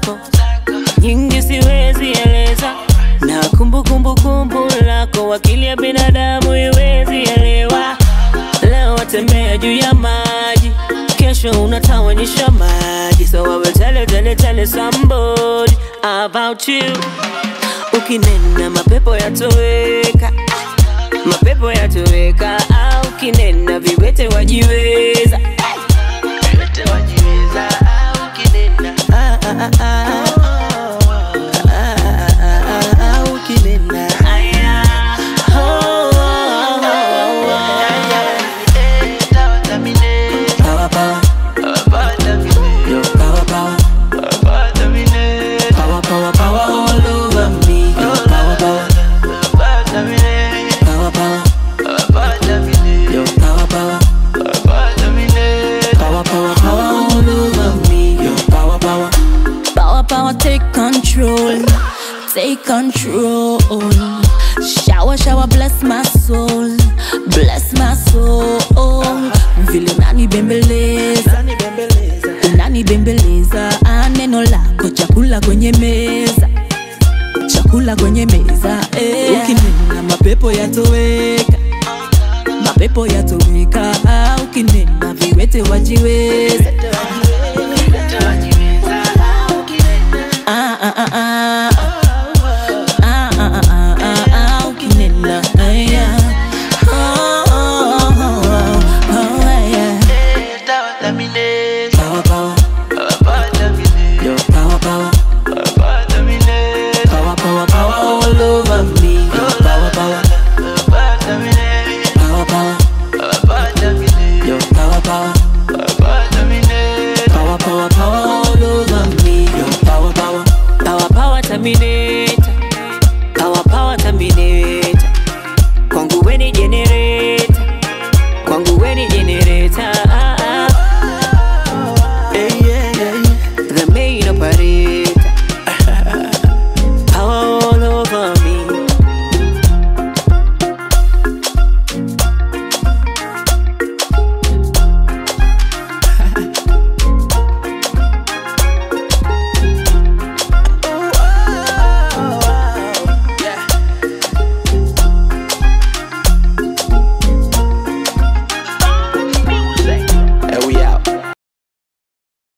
zako nyingi siwezi eleza, na kumbukumbu kumbu lako akili ya binadamu iwezi elewa. Leo watembea juu ya maji, kesho unatawanyisha maji, so I will tell you, tell you, tell you somebody about you. Ukinena mapepo yatoweka, mapepo yatoweka, au ukinena viwete wajiweza, viwete wajiweza, au ukinena ah, ah, ah, ah. Ah, ah, ah, ah, ah, ukinena aya, oh, oh, oh, oh, oh. Power, power. Yo, power, power. Power, power, power all over me. Yo, power, power. Power, power. Yo, power, power. Power, power, power all over me. Yo, power, power. Power, power, take control. Take control. Shower, shower, bless my soul. Bless my soul. Vile unanibembeleza, unanibembeleza. Ah, Neno lako chakula kwenye meza, chakula kwenye meza. Eh. Ukinena mapepo yatoweka, mapepo yatoweka. Ah, Ukinena viwete wajiweza. Ah, ah, ah,